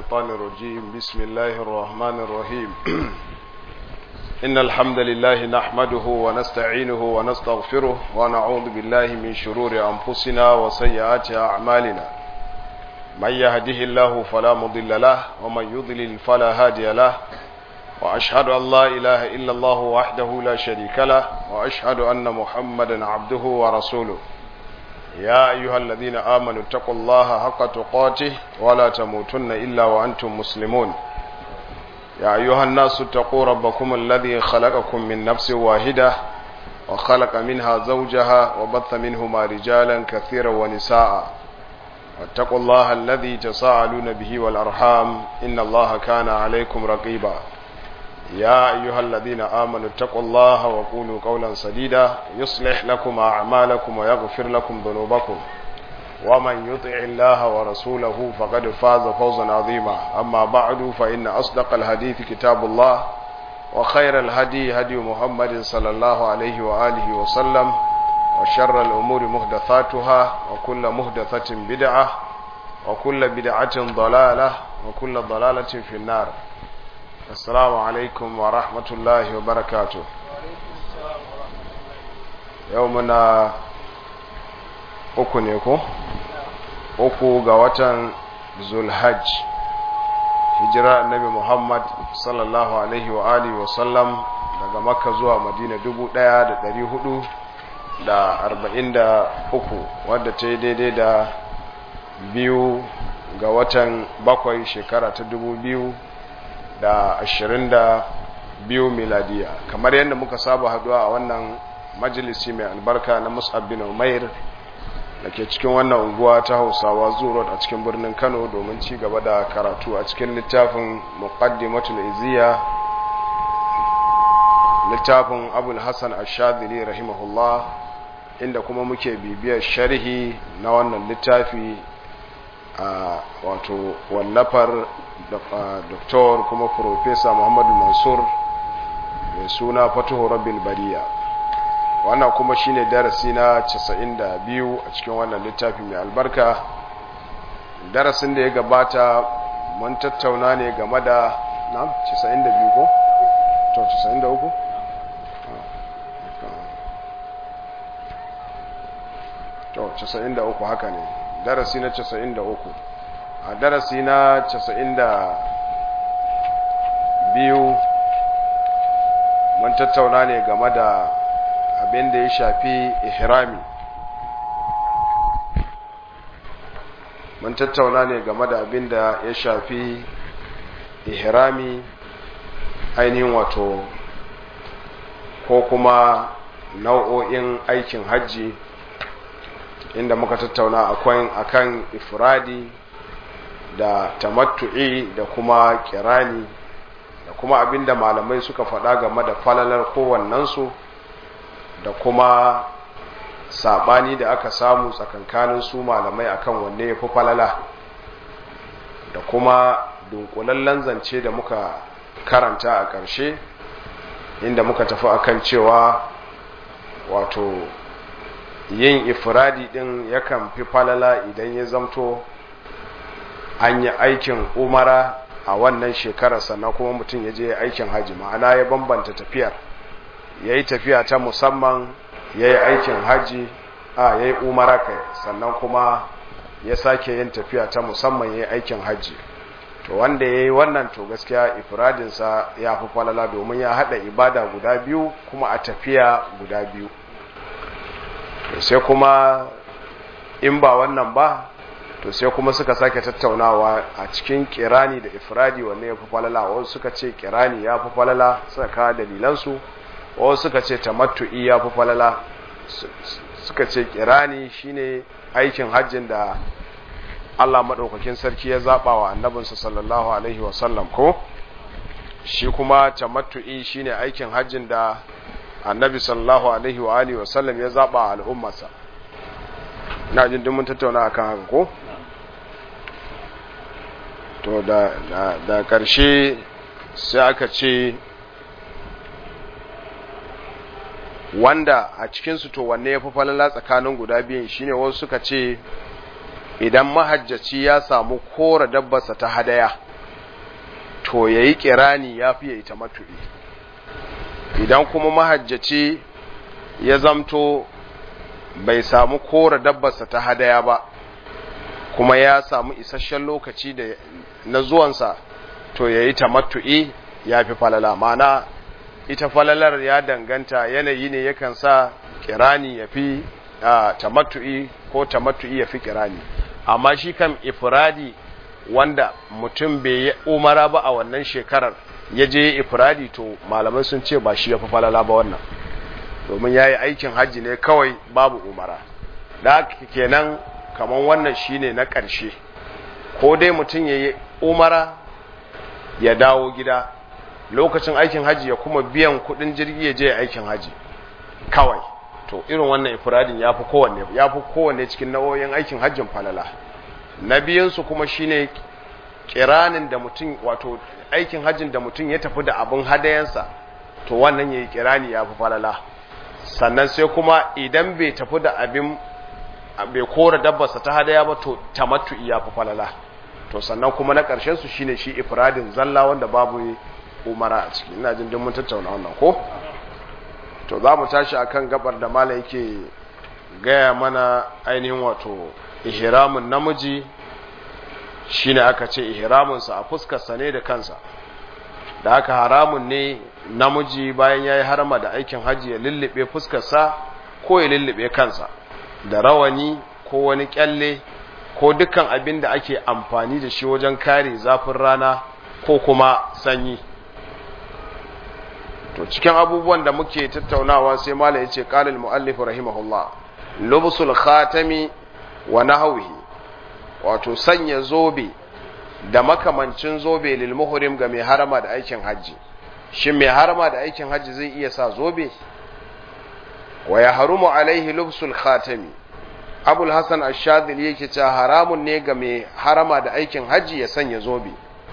الشيطان الرجيم بسم الله الرحمن الرحيم إن الحمد لله نحمده ونستعينه ونستغفره ونعوذ بالله من شرور أنفسنا وسيئات أعمالنا من يهده الله فلا مضل له ومن يضلل فلا هادي له وأشهد أن لا إله إلا الله وحده لا شريك له وأشهد أن محمدا عبده ورسوله يا أيها الذين آمنوا اتقوا الله حق تقاته ولا تموتن إلا وأنتم مسلمون يا أيها الناس اتقوا ربكم الذي خلقكم من نفس واحدة وخلق منها زوجها وبث منهما رجالا كثيرا ونساء واتقوا الله الذي تساءلون به والأرحام إن الله كان عليكم رقيبا يا أيها الذين آمنوا اتقوا الله وقولوا قولا سديدا يصلح لكم أعمالكم ويغفر لكم ذنوبكم ومن يطع الله ورسوله فقد فاز فوزا عظيما أما بعد فإن أصدق الحديث كتاب الله وخير الهدي هدي محمد صلى الله عليه وآله وسلم وشر الأمور مهدثاتها وكل مهدثة بدعة وكل بدعة ضلالة وكل ضلالة في النار السلام عليكم ورحمة الله وبركاته يومنا uku ne ko uku ga watan zulhajj hijira annabi muhammad sallallahu alaihi wa alihi wa sallam daga makka zuwa madina dubu ɗaya da ɗari hudu da arba'in da uku wadda ta yi daidai da biyu ga watan bakwai shekara ta dubu biyu da ashirin da biyu miladiya kamar yadda muka saba haduwa a wannan majalisi mai albarka na musab bin umair da ke cikin wannan unguwa ta hausawa zuwa a cikin birnin kano domin ci gaba da karatu a cikin littafin muqaddimatul iziya littafin abul hassan ashadili rahimahullah inda kuma muke bibiyar sharhi na wannan littafi a wato wallafar doktor kuma profesa muhammadu mansur mai suna fatuhu rabbil bariya wannan kuma shine darasi na 92 a cikin wannan littafi mai albarka darasin da ya gabata mun tattauna ne game da na 92 ko? to 93? to 93 haka ne darasi na 93 a darasi na 92 mun tattauna ne game da abin da ya shafi ihrami mun tattauna ne game da abin da ya shafi ihrami ainihin wato ko kuma nau'o'in aikin hajji inda muka tattauna akwai akan ifradi da tamattu'i da kuma kirani da kuma abinda malamai suka faɗa game da falalar kowannensu da kuma sabani da aka samu tsakankanin su malamai akan wanne ya fi falala da kuma dunkulallen zance da muka karanta a ƙarshe inda muka tafi akan cewa wato yin ifradi din yakan fi falala idan ya zamto an yi aikin umara a wannan shekarar sannan kuma mutum ya je aikin haji ma'ana ya bambanta tafiyar ya yi tafiya ta musamman ya yi aikin haji a ya yi umara kai sannan kuma ya sake yin tafiya ta musamman ya yi aikin haji to wanda ya yi wannan to gaskiya ifradinsa ya fi falala domin ya haɗa ibada guda biyu kuma a tafiya guda biyu sai kuma in ba wannan ba to sai kuma suka sake tattaunawa a cikin kirani da ifradi wanne ya fi falala wasu suka ce kirani ya fi falala suka kawo dalilansu wasu suka ce tamattu'i ya fi falala suka ce kirani shine aikin hajjin da Allah maɗaukakin sarki ya zaɓa wa annabinsa sallallahu alaihi wasallam ko shi kuma tamattu'i shine aikin hajjin da annabi sallallahu alaihi wa alihi wasallam ya zaba al'ummarsa ina jin mun tattauna akan haka ko to da da, da karshe sai aka ce wanda a cikin su to wanne yafi falala tsakanin guda biyun shine wasu suka ce idan mahajjaci ya samu kora dabbarsa ta hadaya to ya yi kirani ya fi ya yi tamattu'i idan kuma mahajjaci ya zamto bai samu kora dabbarsa ta hadaya ba kuma ya samu isasshen lokaci da na zuwansa to ya yi tamattu'i ya fi falala mana ita falalar ya danganta yanayi ne yakan sa kirani ya fi tamattu'i ko tamattu'i ya fi kirani amma shi kan ifradi wanda mutum bai yi umara ba a wannan shekarar ya je ifradi to malamai sun ce ba shi ya fi falala ba wannan domin ya yi aikin hajji ne kawai babu umara da kenan kamar wannan shine na ƙarshe ko dai mutum ya yi umara ya dawo gida lokacin aikin hajji ya kuma biyan kudin jirgi ya je aikin hajji kawai to irin wannan ifradin ya fi kowanne ya fi kowanne cikin nau'o'in aikin hajjin falala na biyansu kuma shine kiranin da mutum wato aikin hajjin da mutum ya tafi da abin hadayensa to wannan yayi kirani ya fi falala sannan sai kuma idan bai tafi da abin bai kora dabbarsa ta hadaya ba to tamattu ya fi falala to sannan kuma na ƙarshen su shine shi ifradin zalla wanda babu umara a ciki ina jin duk mun tattauna wannan ko to za mu tashi akan gabar da mala yake gaya mana ainihin wato ihramun namiji shine aka ce ihramunsa a fuskarsa ne da kansa da aka haramun ne namiji bayan ya yi harama da aikin hajji ya lullube fuskarsa ko ya lullube kansa da rawani ko wani kyalle ko dukkan abin da ake amfani da shi wajen kare zafin rana ko kuma sanyi to cikin abubuwan da muke tattaunawa sai mala yace qala al-muallif rahimahullah lubsul khatami wa nahwihi wato sanya zobe da makamancin zobe lil muhrim ga mai harama da aikin haji shin mai harama da aikin haji zai iya sa zobe wa ya harumu alaihi lubsul khatami abul hasan ash-shadhili yake cewa haramun ne ga mai harama da aikin haji ya sanya zobe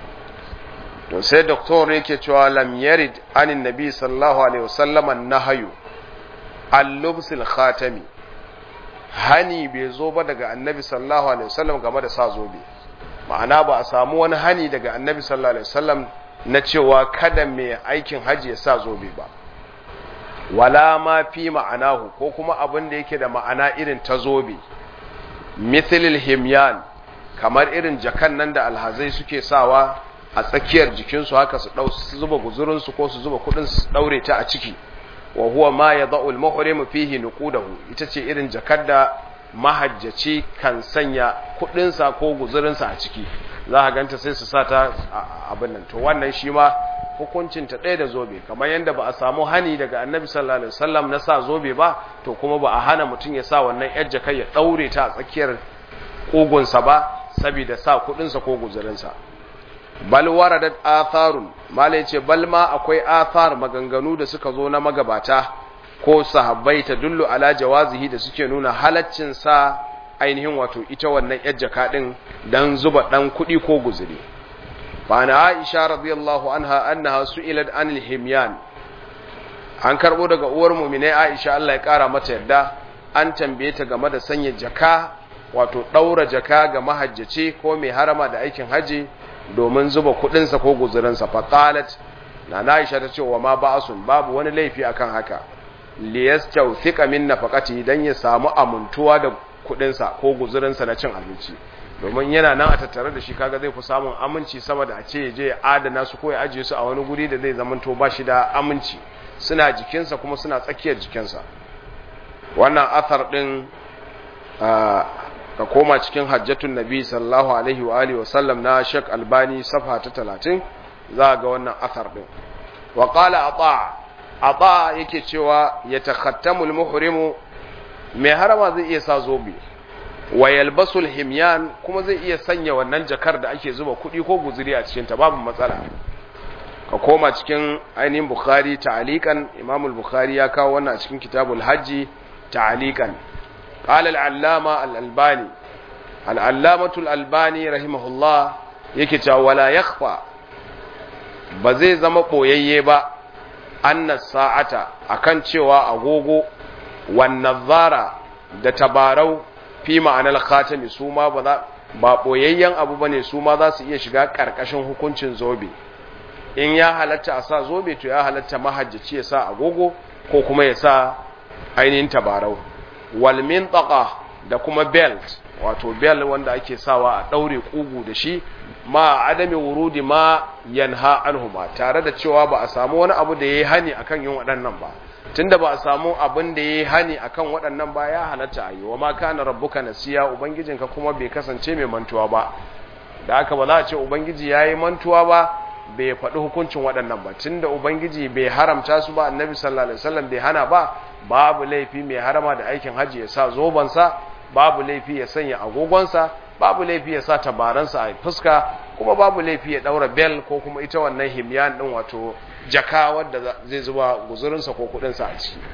to sai doktor yake cewa lam yarid anin nabi sallallahu alaihi wasallam an-nahyu al-lubsul khatami hani bai zo ba daga annabi sallallahu alaihi wasallam game da sa zobe ma'ana ba a samu wani hani daga annabi sallallahu alaihi wasallam na cewa kada mai aikin haji ya sa zobe ba wala ma fi ma'anahu ko kuma abin da yake da ma'ana irin ta zobe mithlil himyan kamar irin jakan nan da alhazai suke sawa a tsakiyar jikinsu haka su dau su zuba guzurinsu ko su zuba kudin su daure ta a ciki wa huwa ma yada'u al-muhrim fihi nuqudahu ita ce irin jakar da mahajjaci kan sanya kudinsa ko guzurinsa a ciki za a ganta sai su sa ta abin nan to wannan shi ma hukuncin ta ɗaya da zobe kamar yadda ba a samu hani daga annabi sallallahu alaihi wasallam na sa zobe ba to kuma ba a hana mutum ya sa wannan yar jakar ya daure ta a tsakiyar kugunsa ba saboda sa kudinsa ko guzurinsa bal waradat atharun malai ce bal ma akwai athar maganganu da suka zo na magabata ko sahabbai ta dullu ala jawazihi da suke nuna halaccin sa ainihin wato ita wannan yar jaka din dan zuba dan kudi ko guzuri fa na Aisha radiyallahu anha annaha su'ilat anil himyan an karbo daga uwar mu'mine Aisha Allah ya kara mata yadda an tambaye ta game da sanya jaka wato daura jaka ga mahajjaci ko mai harama da aikin haji domin zuba kudinsa ko guzurinsa faqalat na Aisha ta ce wa ma ba'asun babu wani laifi akan haka liyastawthika min nafaqati dan ya samu amuntuwa da kudinsa ko guzurinsa na cin abinci domin yana nan a tattare da shi kaga zai fi samun aminci sama da a ce je ya adana su ko ya ajiye su a wani guri da zai zamanto ba shi da aminci suna jikinsa kuma suna tsakiyar jikinsa wannan athar din ka koma cikin hajjatun nabi sallallahu alaihi wa alihi wasallam na Sheikh Albani safha ta 30 za ga wannan athar din wa qala ata ata yake cewa yatakhattamul muhrimu mai harama zai iya sa zobe wa yalbasul himyan kuma zai iya sanya wannan jakar da ake zuba kuɗi ko guzuri a cikin ta babu matsala ka koma cikin ainihin bukhari ta'alikan imamul bukhari ya kawo wannan a cikin kitabul hajji ta'alikan قال العلامة الألباني العلامة الألباني رحمه الله يكتا ولا يخفى بزي زما قويي با أن الساعة أكن شوى أغوغو والنظارة da tabarau fi ma'anar khatami su ma ba ba boyayyen abu bane su ma za su iya shiga karkashin hukuncin zobe in ya halatta a sa zobe to ya halatta mahajjaci ya sa agogo ko kuma ya sa ainihin tabarau wal mintaqa da kuma belt wato bel wanda ake sawa a daure kugu da shi ma adami wurudi ma yanha anhuma tare da cewa ba a samu wani abu da yayi hani akan yin waɗannan ba tunda ba a samu abin da yayi hani akan waɗannan ba ya halatta ayi wa ma kana rabbuka nasiya ubangijinka kuma bai kasance mai mantuwa ba da haka ba za a ce ubangiji yayi mantuwa ba bai faɗi hukuncin waɗannan ba tunda ubangiji bai haramta su ba annabi sallallahu alaihi wasallam bai hana ba babu laifi mai harama da aikin haji ya sa zobansa babu laifi ya sanya agogonsa babu laifi ya sa tabaransa a fuska kuma babu laifi ya daura bel ko kuma ita wannan himyan din wato jaka wadda zai zuba guzurinsa ko kudinsa a ciki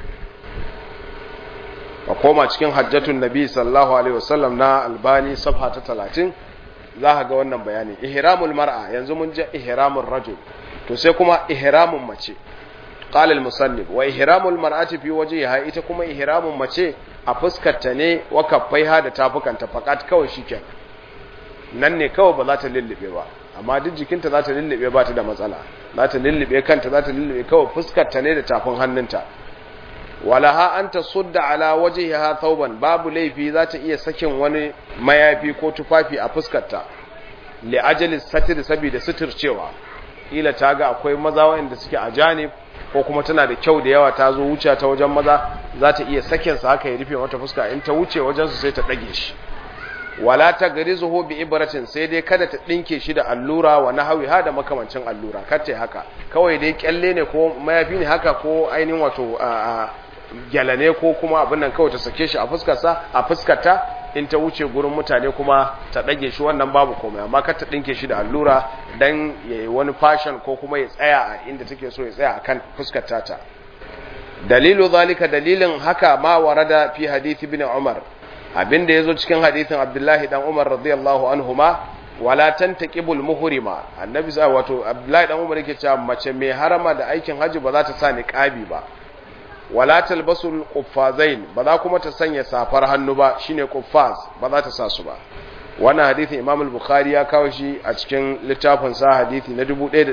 ka koma cikin hajjatun nabi sallallahu alaihi wasallam na albani safha ta talatin za ka ga wannan bayani ihramul mar'a yanzu mun ji ihramul rajul to sai kuma ihramun mace qala al-musannif wa ihramul mar'ati fi wajhiha ita kuma ihramun mace a fuskarta ne wa kaffaiha da tafukanta fakat kawai shikenan nan ne kawai ba za ta lullube ba amma duk jikinta za ta lullube ba ta da matsala za ta lullube kanta za ta lullube kawai fuskarta ne da tafin hannunta walaha an ta sudda ala wajhiha thawban babu laifi za ta iya sakin wani mayafi ko tufafi a fuskarta li ajali satir saboda suturcewa ila ta ga akwai maza wanda suke a janib ko kuma tana da kyau da yawa ta zo wuce ta wajen maza za ta iya sakin sa haka ya rufe mata fuska in ta wuce wajen su sai ta dage shi wala ta garizuhu bi ibratin sai dai kada ta dinke shi da allura wa nahawi ha da makamancin allura kace haka kawai dai kyalle ne ko mayafi ne haka ko ainihin wato gyala ne ko kuma abin nan kawai ta sake shi a fuskarsa a fuskarta in ta wuce gurin mutane kuma ta dage shi wannan babu komai amma kar ta dinke shi da allura dan yayi wani fashion ko kuma ya tsaya a inda take so ya tsaya akan fuskar ta dalilu zalika dalilin haka ma warada fi hadith ibn umar abinda yazo cikin hadithin abdullahi dan umar radiyallahu anhuma wala tantaqibul muhrima annabi sa wato abdullahi dan umar yake cewa mace mai harama da aikin haji ba za ta sa niqabi ba wala talbasul quffazain ba za kuma ta sanya safar hannu ba shine quffaz ba za ta sa su ba wannan hadisin Imam al-Bukhari ya kawo shi a cikin littafin sa hadisi na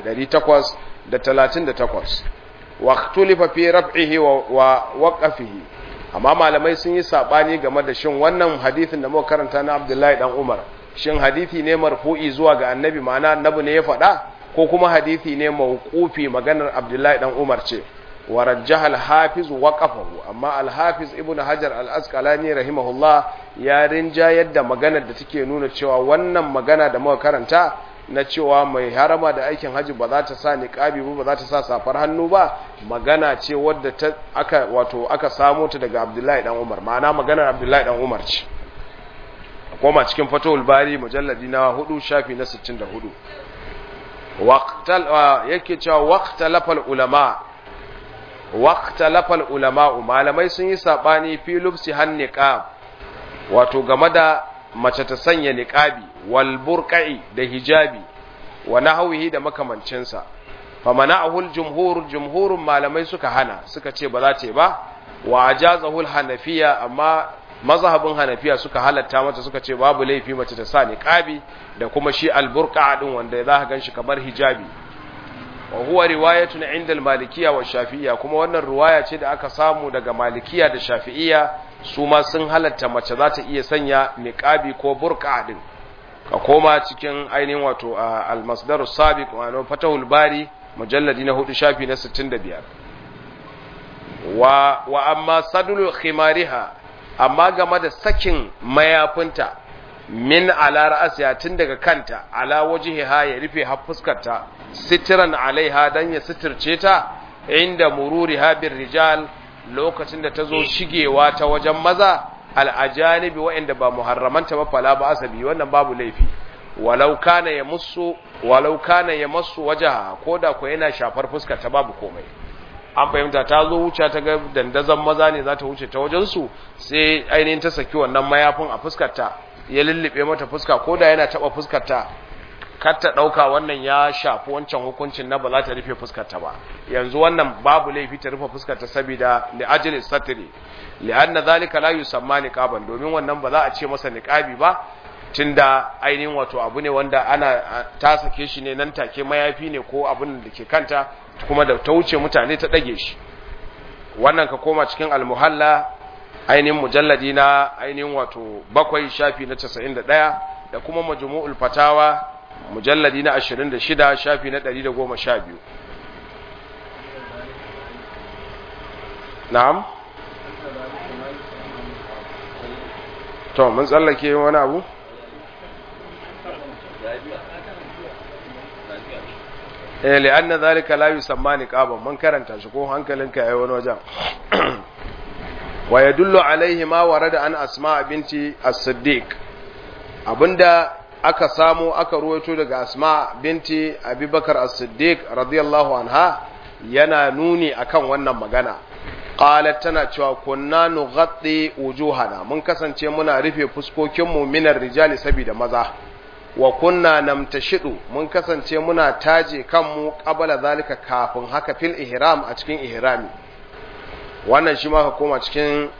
1838 wa ikhtulifa fi raf'ihi wa waqfihi amma malamai sun yi sabani game da shin wannan hadisin da muka karanta na Abdullahi dan Umar shin hadisi ne marfu'i zuwa ga annabi ma'ana annabi ne ya faɗa ko kuma hadisi ne mawqufi maganar Abdullahi dan Umar ce ورجح الحافظ وقفه amma الحافظ ابن حجر الاسقلاني رحمه الله ya rinja yadda maganar da take nuna cewa wannan magana da muka karanta na cewa mai harama da aikin haji ba za ta sa niqabi ba ba za ta sa safar hannu ba magana ce wadda ta aka wato aka samu ta daga Abdullahi dan Umar ma'ana maganar Abdullahi dan Umar ce koma cikin Fathul Bari mujalladi na 4 shafi na 64 waqtal yake cewa waqtalafal ulama waqtalafal ulama malamai sun yi sabani fi lubsi han niqab wato game da mace ta sanya niqabi wal burqai da hijabi wa nahwihi da makamancin sa famana'ahu al jumhur jumhurun malamai suka hana suka ce ba za ta ba wa ajazahu al hanafiya amma mazhabin hanafiya suka halatta mata suka ce babu laifi mace ta sa niqabi da kuma shi al burqa din wanda za ka ganshi kamar hijabi wa huwa riwayatun inda al-malikiyya wa shafi'iyya kuma wannan riwaya ce da aka samu daga malikiyya da shafi'iyya su ma sun halatta mace za ta iya sanya niqabi ko burqa din ka koma cikin ainihin wato al-masdar as-sabiq wa fatahul bari mujalladi na hudu shafi na 65 wa wa amma sadul khimariha amma game da sakin mayafinta min ala ra'asiya tun daga kanta ala wajhiha ya rufe har fuskarta sitiran alaiha dan ya sitirce ta inda mururiha bir rijal lokacin da tazo shigewa ta wajen maza al'ajanibi wa'inda ba muharramanta ba fala ba asabi wannan babu laifi walau kana ya musu walau kana ya masu wajaha koda ko yana shafar fuskar ta babu komai an fahimta ta zo wuce ta ga dandazon maza ne za ta wuce ta wajen su sai ainihin ta saki wannan mayafin a fuskar ta ya lullube mata fuska ko da yana taba fuskarta kar ta dauka wannan ya shafi wancan hukuncin na ba za ta rufe fuskarta ba yanzu wannan babu laifi ta rufe fuskarta saboda li ajli satri li anna zalika la yusamma niqaban domin wannan ba za a ce masa niqabi ba tunda ainihin wato abu ne wanda ana ta sake shi ne nan take mayafi ne ko abin da ke kanta kuma da ta wuce mutane ta ɗage shi wannan ka koma cikin almuhalla ainihin mujalladi na ainihin wato bakwai shafi na casa'in da ɗaya da kuma majmu'ul fatawa mujalladi na ashirin da shida shafi na ɗari da goma sha biyu na'am to mun tsallake wani abu eh li'anna zalika la yusamma niqaban mun karanta shi ko hankalinka yayi wani wajen wa yadullu alaihi ma warada an asma binti as-siddiq abinda aka samu aka ruwaito daga asma binti abubakar as-siddiq radiyallahu anha yana nuni akan wannan magana qalat tana cewa kunna nughatti wujuhana mun kasance muna rufe fuskokinmu minar rijali saboda maza wa kunna namtashidu mun kasance muna taje kanmu qabala zalika kafin haka fil ihram a cikin ihrami wannan shi ma ka koma cikin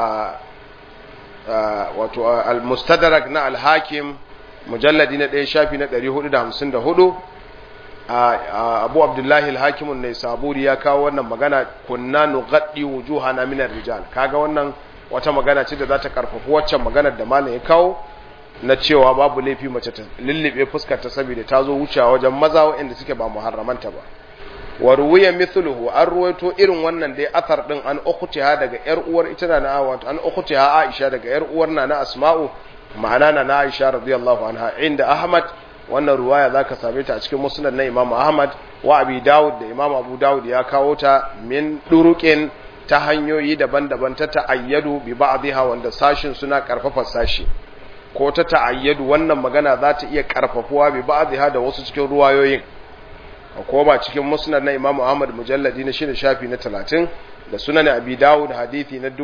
wato al-mustadrak na al-hakim mujalladi na 1 shafi na 454 abu abdullahi al-hakimun ne saburi ya kawo wannan magana kunna nughaddi wujuhana min ar-rijal kaga wannan wata magana ce da za ta karfafa waccan maganar da malam ya kawo na cewa babu laifi mace ta lullube fuskar ta saboda ta zo wucewa wajen maza waɗanda suke ba muharramanta ba wa ruwiya mithluhu an ruwaito irin wannan dai athar din an ukhtiha daga yar uwar ita na wato an ukhtiha Aisha daga yar uwar na na Asma'u ma'ana na na Aisha radiyallahu anha inda Ahmad wannan ruwaya zaka same ta a cikin musnad na Imam Ahmad wa Abi Dawud da Imam Abu Dawud ya kawo ta min duruqin ta hanyoyi daban-daban ta ta'ayyadu bi ba'dha wanda sashin suna karfafa sashi ko ta ta'ayyadu wannan magana za ta iya karfafuwa bi ba'dha da wasu cikin ruwayoyin ko ba cikin musnad na Imam Ahmad mujalladi na shida shafi na 30 da sunan Abi Dawud hadisi na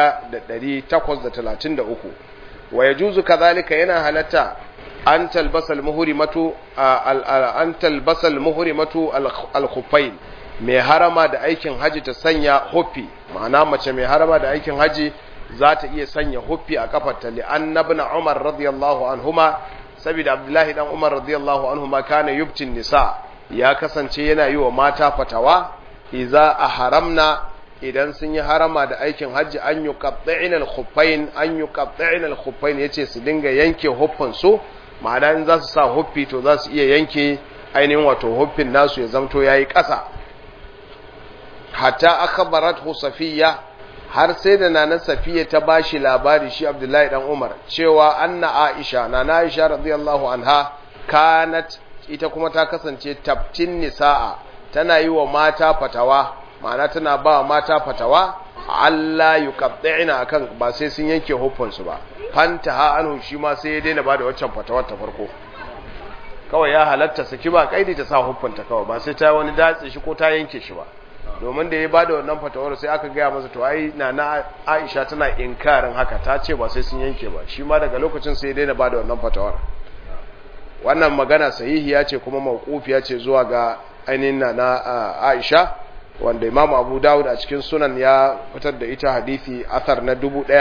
1833 wa yajuzu kadhalika yana halatta an talbasal muhrimatu an talbasal muhrimatu al-khuffain mai harama da aikin haji ta sanya huffi ma'ana mace mai harama da aikin haji za ta iya sanya huffi a kafarta li annabna Umar radiyallahu anhuma saboda Abdullahi dan Umar radiyallahu anhuma kana yubtin nisa ya kasance yana yi wa mata fatawa iza a haramna idan sun yi harama da aikin hajji an yi qatta'in al-khuffain an yi qatta'in al-khuffain yace su dinga yanke huffin su ma'ana in za su sa huffi to za su iya yanke ainihin wato huffin nasu ya zamto yayi ƙasa hatta akhbarathu safiya har sai da nana safiya ta bashi labari shi abdullahi dan umar cewa anna aisha nana aisha radiyallahu anha kanat ita kuma ta kasance tabtin nisa'a tana yi wa mata fatawa ma'ana tana ba mata fatawa Allah yuqatti'ina akan ba sai sun yanke hukunsu ba fanta ha anhu shi ma sai ya daina bada waccan fatawar ta farko kawai ya halatta saki ba kaidi ta sa hukunta kawai ba sai ta wani datse shi ko ta yanke shi ba domin da ya bada wannan fatawar sai aka gaya masa to ai na na Aisha tana inkarin haka ta ce ba sai sun yanke ba shi ma daga lokacin sai ya daina bada wannan fatawar wannan magana sahihiya ce kuma mawqufiya ce zuwa ga ainihin na Aisha wanda Imam Abu Dawud a cikin sunan ya fitar da ita hadisi athar na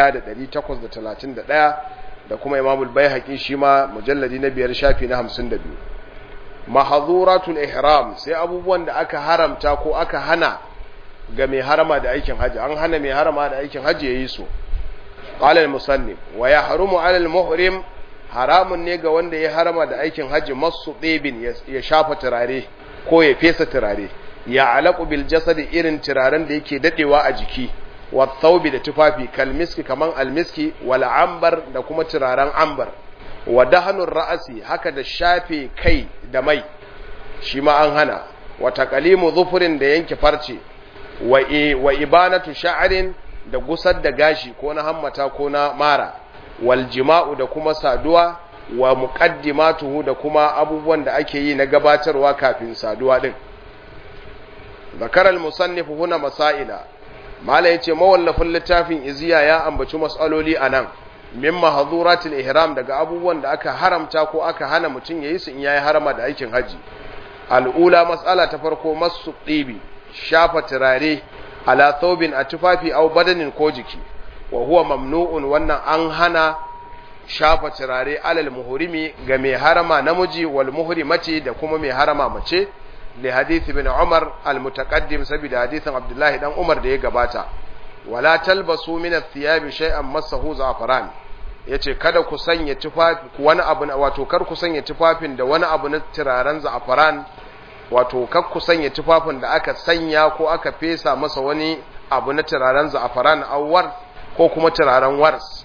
1831 da kuma Imam al-Baihaqi shi ma mujalladi na biyar shafi na 52 mahadhuratul ihram sai abubuwan da aka haramta ko aka hana ga mai harama da aikin haji an hana mai harama da aikin haji yayi su qala al-musannif wa yahrumu 'ala al-muhrim haramun ne ga wanda ya harama da aikin hajji masu ɗebin ya shafa turare ko ya fesa turare ya alaƙu bil jasadi irin turaren da yake daɗewa a jiki wa thawbi da tufafi kalmiski kaman almiski wal ambar da kuma turaren ambar wa dahanun ra'asi haka da shafe kai da mai shi ma an hana wa taqalimu zufurin da yanke farce wa wa ibanatu sha'rin da gusar da gashi ko na hammata ko na mara wal jima'u da kuma saduwa wa muqaddimatuhu da kuma abubuwan da ake yi na gabatarwa kafin saduwa din zakar al-musannif huna masaila mala yace mawallafin littafin iziya ya ambaci masaloli anan min mahdhuratil ihram daga abubuwan da aka haramta ko aka hana mutum yayi su in yayi harama da aikin haji al'ula mas'ala ta farko masu ɗibi shafa turare ala thawbin a tufafi aw badanin ko jiki wa huwa mamnu'un wannan an hana shafa turare alal muhrimi ga mai harama namiji wal muhrimati da kuma mai harama mace li hadith ibn Umar al mutaqaddim saboda hadithin Abdullahi dan Umar da ya gabata wala talbasu min ath-thiyabi shay'an massahu za'faran yace kada ku sanya tufafi wani abu wato kar ku sanya tufafin da wani abu na turaren za'faran wato kar ku sanya tufafin da aka sanya ko aka fesa masa wani abu na turaren za'faran awwar ko kuma turaren wars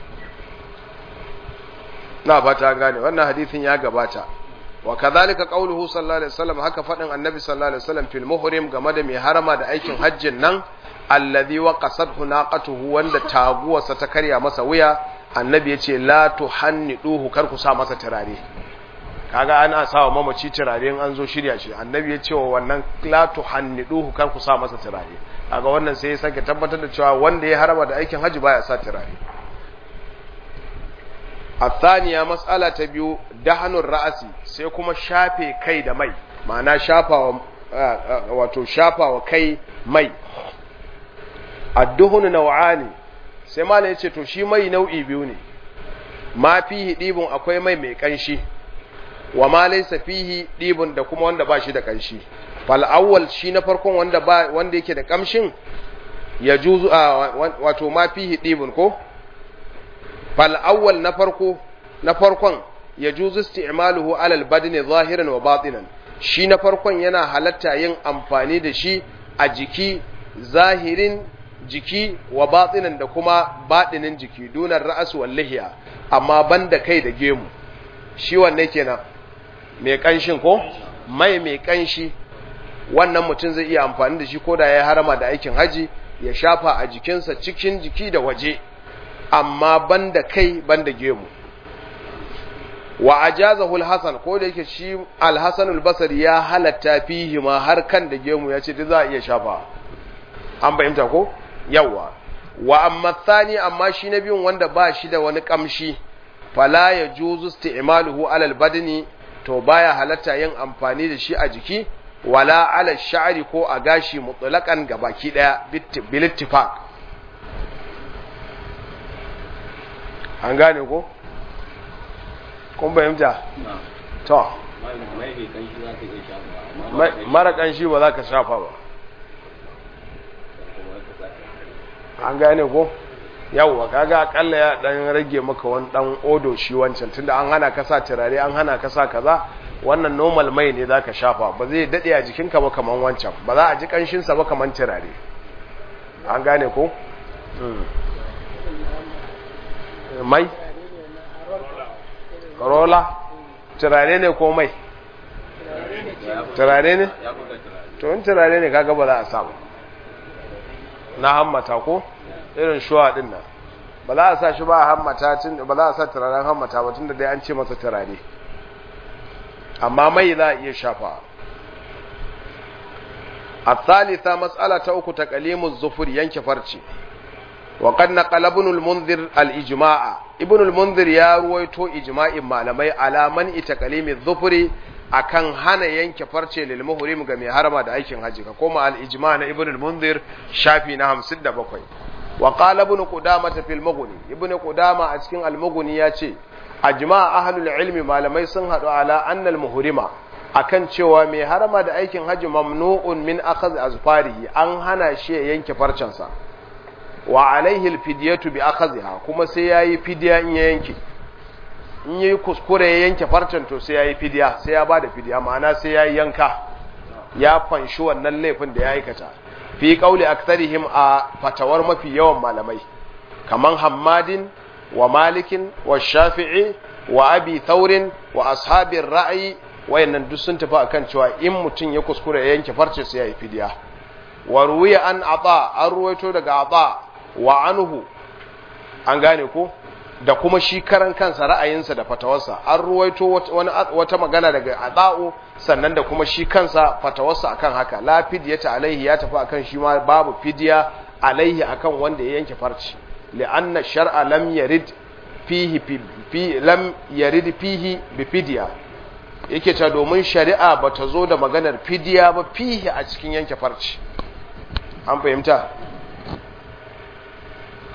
na ba ta gane wannan hadisin ya gabata wa kadhalika qawluhu sallallahu alaihi wasallam haka fadin annabi sallallahu alaihi wasallam fil muhrim game da mai harama da aikin hajjin nan alladhi waqasathu naqatuhu wanda taguwarsa ta karya masa wuya annabi yace la tuhanniduhu kar ku sa masa turare kaga ana sawa mamaci turare in an zo shirya shi annabi yace wa wannan la tuhanniduhu kar ku sa masa turare kaga wannan sai ya sake tabbatar da cewa wanda ya harama da aikin hajji baya sa turare الثانية مسألة تبيو دهن الرأس سيكما شافي كي دا مي معنى شافا واتو شافا وكي مي الدهن نوعاني سيما ليتي تو شي مي نوعي بيوني ما فيه ديبون أكوي مي مي كنشي وما ليس فيه ديبون دا كما wanda ba shi da kanshi fal awwal shi na farkon wanda ba wanda yake da kamshin ya juzu wato ma fihi dibun ko فالأول نفرقه نفرقا يجوز استعماله على البدن ظاهرا وباطنا shi na farkon yana halatta yin amfani da shi a jiki zahirin jiki wa batinan da kuma batinin jiki dunar ra'as wal lihiya amma banda kai da gemu shi wanne kenan mai kanshin ko mai mai kanshi wannan mutum zai iya amfani da shi ko da ya harama da aikin haji ya shafa a jikinsa cikin jiki da waje amma banda kai banda gemu wa ajazahu al-hasan ko da yake shi al-hasan al-basri ya halatta fihi ma har kan da gemu ya ce za a iya shafa an fahimta ko yawa wa amma thani amma shi na biyun wanda ba shi da wani kamshi fala ya juzu isti'maluhu ala al-badni to baya halatta yin amfani da shi a jiki wala ala sha'ri ko a gashi mutlaqan gabaki daya bil ittifaq an gane ko kun fahimta to mara kanshi ba za ka shafa ba an gane ko yawwa kaga akalla ya dan rage maka wani dan odo shi wancan tunda an hana ka sa turare an hana ka sa kaza wannan normal mai ne zaka shafa ba zai dade a jikinka ba kaman wancan ba za a ji kanshin sa ba kaman turare an gane ko mai rola turare ne ko mai turare ne to in turare ne kaga ba za a samu na hammata ko irin shuwa din nan ba za a sa shi ba a hammata tun ba za a sa turaren hammata ba tunda dai an ce masa turare amma mai za a iya shafa الثالثة مسألة أكو تقليم الظفر ينك فرشي وقد نقل ابن المنذر الإجماع ابن المنذر يا رويتو إجماع malamai على من تقليم الظفر akan hana yanke farce lil muhrim ga mai harama da aikin haji ka koma al ijma na ibn al munzir shafi na 57 wa qala ibn qudama fil mughni ibn qudama a cikin al mughni yace ajma ahlul ilmi malamai sun hadu ala annal muhrima akan cewa mai harama da aikin haji mamnu'un min akhadh azfarihi an hana shi ya yanke farcensa wa alaihi alfidiyatu bi akhadha kuma sai yayi fidiya in ya yanke in yayi kuskure ya yanke farcen to sai yayi fidiya sai ya bada fidiya ma'ana sai yayi yanka ya fanshi wannan laifin da ya aikata fi qauli aktharihim a fatawar mafi yawan malamai kaman hammadin wa malikin wa shafi'i wa abi thaurin wa ashabir ra'ayi wayannan duk sun tafi akan cewa in mutum ya kuskure ya yanke farce sai yayi fidiya wa ruwiya an ata an ruwaito daga ata wa anhu an gane ko da kuma shi karan kansa ra'ayinsa da fatawarsa an ruwaito wata magana daga ata'u sannan da kuma shi kansa fatawarsa akan haka la fidyata alaihi ya tafi akan shi ma babu fidya alaihi akan wanda ya yanke farci li'anna shar'a lam yarid fihi fi lam yarid fihi bi fidya yake ta domin shari'a bata zo da maganar fidya ba fihi a cikin yanke farci an fahimta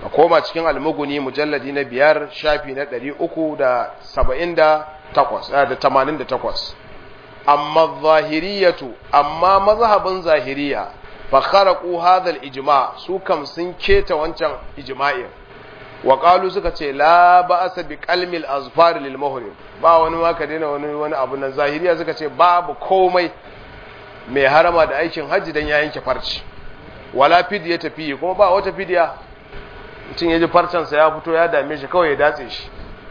ka koma cikin almuguni mujalladi na biyar shafi na ɗari uku da saba'in da takwas da tamanin da takwas amma zahiriyatu amma mazhabin zahiriya fa kharaqu hadha al-ijma su kam sun keta wancan ijma'in wa qalu suka ce la ba'asa bi qalmi al-azfar lil muhrim ba wani ma ka daina wani wani abu nan zahiriya suka ce babu komai mai harama da aikin hajji dan ya yanke farci wala fidiya tafi kuma ba wata fidiya mutum ya ji farcensa ya fito ya dame shi kawai ya datse shi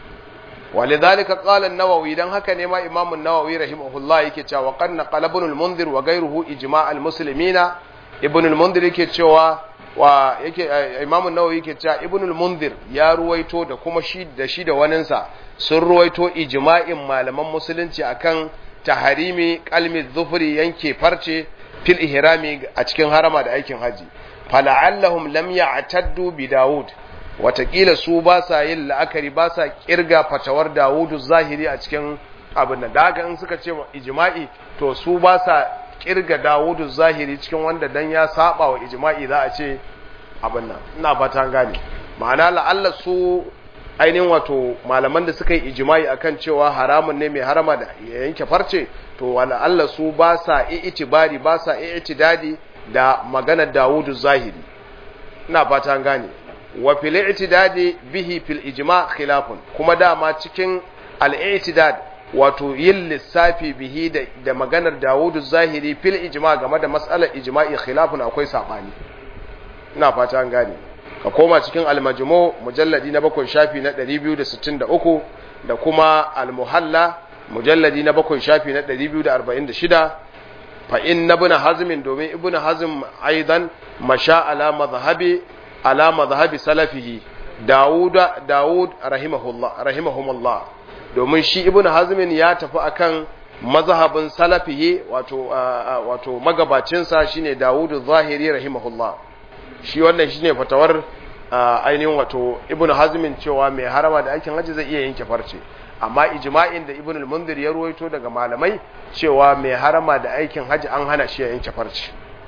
ولذلك قال النووي دان haka ne ma Imam an-Nawawi rahimahullah yake cewa qad naqala ibn al-Mundhir wa ghayruhu ijma' al-muslimina ibn al-Mundhir yake cewa wa yake Imam an-Nawawi yake cewa ibn al-Mundhir ya ruwaito da kuma shi da shi da waninsa sun ruwaito ijma'in malaman musulunci akan taharimi qalmi dhufri yanke farce fil ihrami a cikin harama da aikin haji fala'allahum lam ya'taddu bi Dawud watakila su ba sa yin la'akari ba sa kirga fatawar Dawudu zahiri a cikin abin da daga in suka ce ijma'i to su ba sa kirga Dawudu zahiri cikin wanda dan ya saba wa ijma'i za a ce abin nan ina fata gane ma'ana la'alla su ainihin wato malaman da suka yi ijma'i akan cewa haramun ne mai harama da ya yanke farce to la'alla su ba sa i'tibari ba sa i'tidadi da maganar Dawudu zahiri ina fata gane wa fil i'tidadi bihi fil ijma' khilafun kuma dama cikin al i'tidad wato yin lissafi bihi da, da maganar Dawudu Zahiri fil ijma' game da mas'alar ijma'i khilafun akwai sabani ina fata an gane ka koma cikin al majmu' mujalladi na bakwai shafi na 263 da kuma al muhalla mujalladi na bakwai shafi na 246 fa inna ibn hazm domin ibn hazm aidan masha ala madhhabi ala madhhabi salafihi Dawud Dawud rahimahullah rahimahumullah domin shi Ibn Hazm ya tafi akan mazhabin salafihi wato wato magabacin sa shine Dawud Zahiri rahimahullah shi wannan shine fatawar ainihin wato Ibn Hazm cewa mai harama da aikin haji zai iya yanke farce amma ijma'in da Ibn al-Mundhir ya ruwaito daga malamai cewa mai harama da aikin haji an hana shi ya yanke farce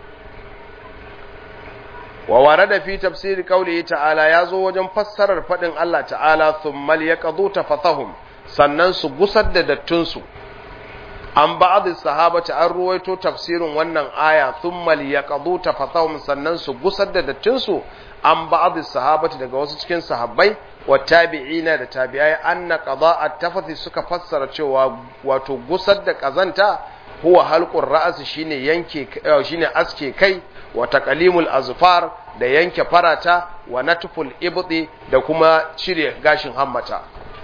wa warada fi tafsiri qawlihi ta'ala yazo wajen fassarar fadin Allah ta'ala thumma liyaqdu tafathahum sannan su gusar da dattun su an ba'd sahabati an ruwaito tafsirin wannan aya thumma liyaqdu tafathahum sannan su gusar da dattun su an ba'd sahabati daga wasu cikin sahabbai wa tabi'ina da tabi'ai anna qada'at tafathi suka fassara cewa wato gusar da kazanta huwa halqur ra's shine yanke shine aske kai wa taqalimul azfar da yanke farata wa natful ibdi da kuma cire gashin hammata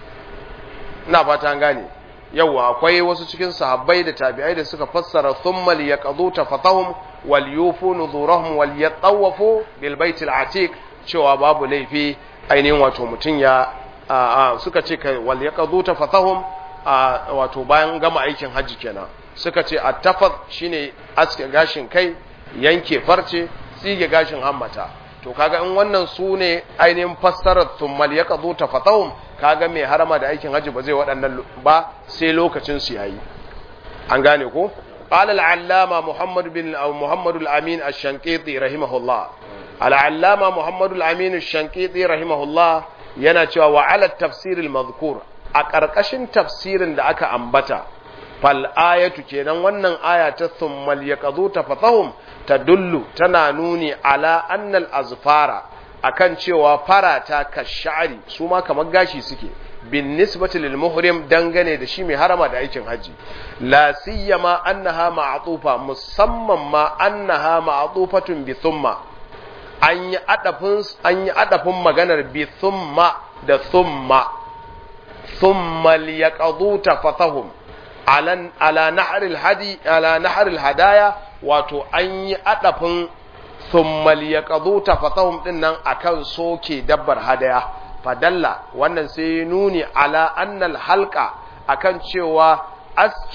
ina fata an gane yawa akwai wasu cikin sahabbai da tabi'ai da suka fassara thumma liyaqdu tafatahum wal yufu nuzurahum wal yatawafu bil baitil atiq cewa babu laifi ainihin wato mutun ya suka ce kai wal yaqdu tafatahum wato bayan gama aikin hajji kenan suka ce attafat shine aske gashin kai yanke farce tsige gashin hammata to kaga in wannan su ne ainihin fassarar thummal ya kazo ta fatahum kaga mai harama da aikin hajji ba zai waɗannan ba sai lokacin su yayi an gane ko قال العلامة محمد بن أو محمد الأمين الشنقيطي رحمه الله العلامة محمد الأمين الشنقيطي رحمه الله ينتوى وعلى التفسير المذكور أكركشن تفسير da aka ambata fal'ayatu kenan wannan aya ta thummal yaqadu tafatahum tadullu tana nuni ala annal azfara akan cewa farata kashari su ma kamar gashi suke bin nisbati lil muhrim dangane da shi mai harama da aikin haji la siyama annaha ma'tufa musamman ma annaha ma'tufatun bi thumma an yi adafin an yi adafin maganar bi thumma da thumma thumma liyaqadu tafatahum ala naharil hadi ala naharil hadaya wato an yi adafin thummal yaqdu tafatahum din nan akan soke dabbar hadaya fadalla wannan sai nuni ala annal halqa akan cewa aski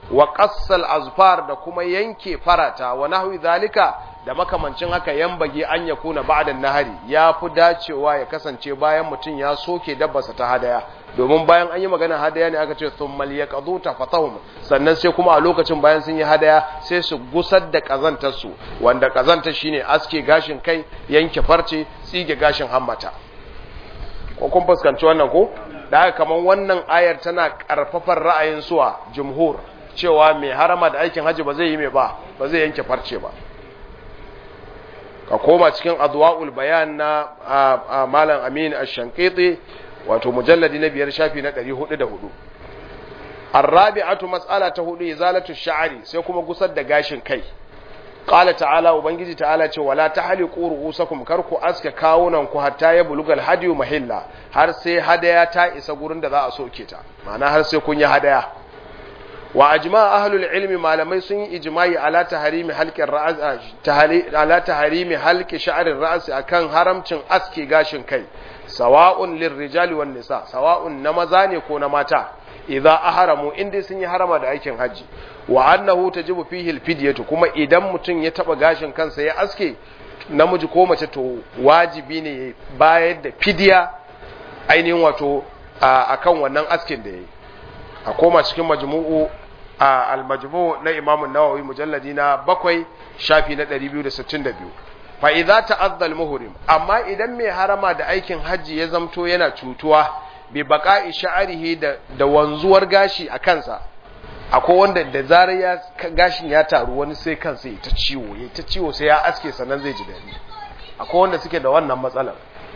wa qassal azfar da kuma yanke farata wa nahwi zalika da makamancin haka yambage an ya kuna ba'dan nahari ya fi dacewa ya kasance bayan mutum ya soke dabbarsa ta hadaya domin bayan an yi magana hadaya ne aka ce thummal yaqdu tafatahum sannan sai kuma a lokacin bayan sun yi hadaya sai su gusar da kazantar su wanda kazantar shine aske gashin kai yanke farce tsige gashin hammata ko kun fuskanci wannan ko da haka kaman wannan ayar tana karfafar ra'ayin suwa jumhur cewa mai harama da aikin haji ba zai yi mai ba ba zai yanke farce ba ka koma cikin adwa'ul bayan na malam amin ash-shankiti wato mujalladi na biyar shafi na 404 arrabi'atu mas'ala ta hudu izalatu sha'ri sai kuma gusar da gashin kai qala ta'ala ubangiji ta'ala ce wala tahliqu ru'usakum karku aska kawunan ku hatta ya bulugal hadiyu mahilla har sai hadaya ta isa gurin da za a soke ta ma'ana har sai kun yi hadaya wa ajma ahlul ilmi malamai sun yi ijma'i ala tahrimi halqin ra'as ala tahrimi halqi sha'rir ra's akan haramcin aske gashin kai sawa'un lirrijali wan nisa sawa'un na maza ne ko na mata idza ahramu inda sun yi harama da aikin haji wa annahu tajibu fihi alfidyatu kuma idan mutum ya taba gashin kansa ya aske namiji ko mace to wajibi ne bayar da fidiya ainihin wato akan wannan askin da yayi a koma cikin majmu'u al-majmu' na Imam an-Nawawi mujalladi na bakwai shafi na 262 fa idza ta'adda al-muhrim amma idan mai harama da aikin haji ya zamto yana cutuwa bi baqa'i sha'rihi da da wanzuwar gashi a kansa akwai wanda da zarar ya gashin ya taru wani sai kansa ya ta ciwo ya ta ciwo sai ya aske sannan zai ji dadi akwai wanda suke da wannan matsalar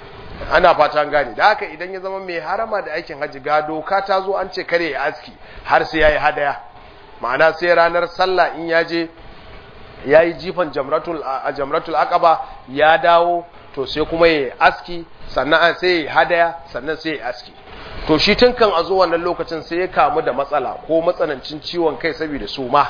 ana fatan gane da haka idan ya zama mai harama da aikin haji ga doka ta zo an ce kare ya aski har sai yayi hadaya ma'ana sai ranar sallah in ya je yayi jifan jamratul a jamratul aqaba ya dawo to sai kuma ya aski sannan sai ya hadaya sannan sai ya aski to shi tun kan a zo wannan lokacin sai ya kamu da matsala ko matsanancin ciwon kai saboda suma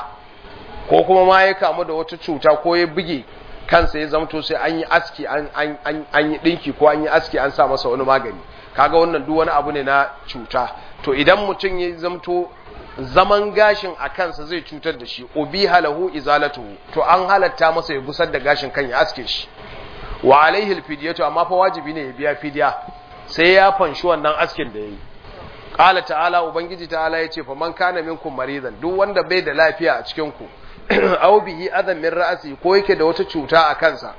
ko kuma ma ya kamu da wata cuta ko ya buge kansa ya zamto sai an yi aski an yi ɗinki ko an yi aski an sa masa wani magani kaga wannan duk wani abu ne na cuta to idan mutum ya zamto zaman gashin a kansa zai cutar da shi ubi halahu izalatuhu to an halatta masa ya gusar da gashin kan ya aske shi wa alaihi alfidiyatu amma fa wajibi ne ya biya fidiya sai ya fanshi wannan askin da yayi qala ta'ala ubangiji ta'ala yace fa man kana minkum maridan duk wanda bai da lafiya a cikin ku aw bihi adan min ra'si ko yake da wata cuta a kansa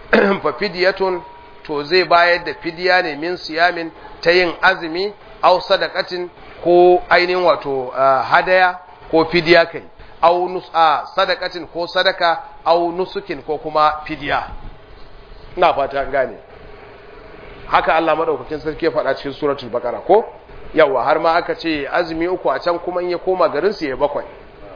fa fidyatun to zai bayar da fidiya ne min siyamin ta yin azumi aw sadaqatin ko ainihin wato hadaya ko fidiya kai aw nusa sadaqatin ko sadaka aw nusukin ko kuma fidiya ina fata an gane haka Allah madaukakin sarki ya faɗa cikin suratul baqara ko yawa har ma aka ce azumi uku a can kuma in ya koma garin su ya bakwai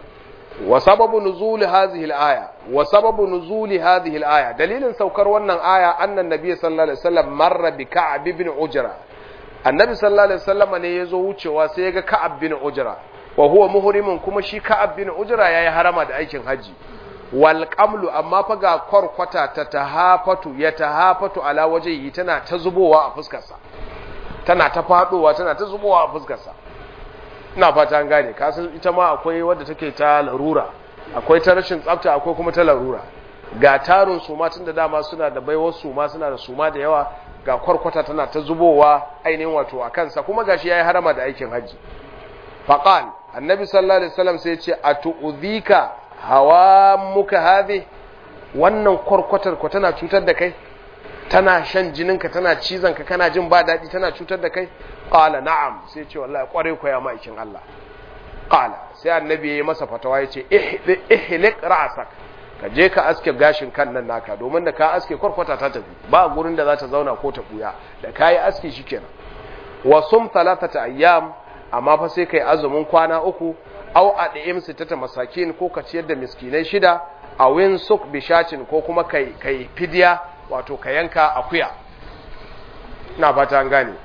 wa sababu nuzuli hadhihi al-aya wa sababu nuzuli hadhihi al-aya dalilin saukar wannan aya annan nabiy sallallahu alaihi wasallam marra bi ka'ab ibn ujra annabi sallallahu alaihi wasallam ne yazo wucewa sai ya ga ka'ab bin ujra wa huwa muhrimun kuma shi ka'ab bin ujra yayi harama da aikin haji wal qamlu amma fa ga kwarkwata ta tahafatu ya tahafatu ala wajhihi tana ta zubowa a fuskarsa tana ta fadowa tana ta zubowa a fuskarsa ina fata an gane kasan ita ma akwai wadda take ta larura akwai ta rashin tsafta akwai kuma ta larura ga tarin suma tun da dama suna da baiwar suma suna da suma da yawa ga kwarkwata tana ta zubowa ainihin wato a kansa kuma gashi yayi harama da aikin haji faqal annabi sallallahu alaihi wasallam sai ya ce atu'udhika hawa muka hadhi wannan kwarkwatar ko tana cutar da kai tana shan jininka tana cizonka kana jin ba daɗi tana cutar da kai qala na'am sai ce wallahi kware ko ya maikin Allah qala sai annabi yayi masa fatawa yace ihliq ra'sak ka je ka aske gashin kan nan naka domin da ka aske kwarkwata ta tafi ba gurin da za ta zauna ko ta buya da kayi aski shikenan wa sum thalathata ayyam amma fa sai kai azumin kwana uku aw ad'im sittata masakin ko ka ciyar da miskinai shida a win suk bishacin ko kuma kai kai fidiya wato ka yanka akuya ina fata an gane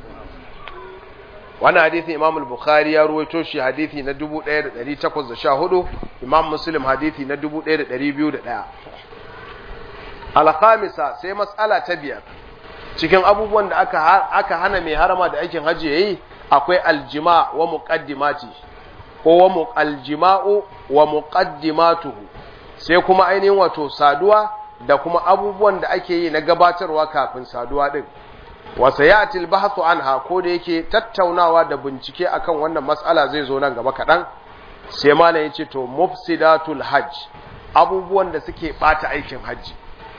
wannan hadithi imam al-bukhari ya ruwaito shi hadithi na 1814 imam muslim hadithi na 1201 al-khamisa sai mas'ala ta biyar cikin abubuwan da aka aka hana mai harama da aikin haji yayi akwai aljima wa muqaddimati ko wa aljima'u wa muqaddimatuhu sai kuma ainihin wato saduwa da kuma abubuwan da ake yi na gabatarwa kafin saduwa din wa sayati albahthu anha ko da yake tattaunawa da bincike akan wannan mas'ala zai zo nan gaba kadan sai malam yace to mufsidatul hajj abubuwan da suke bata aikin hajji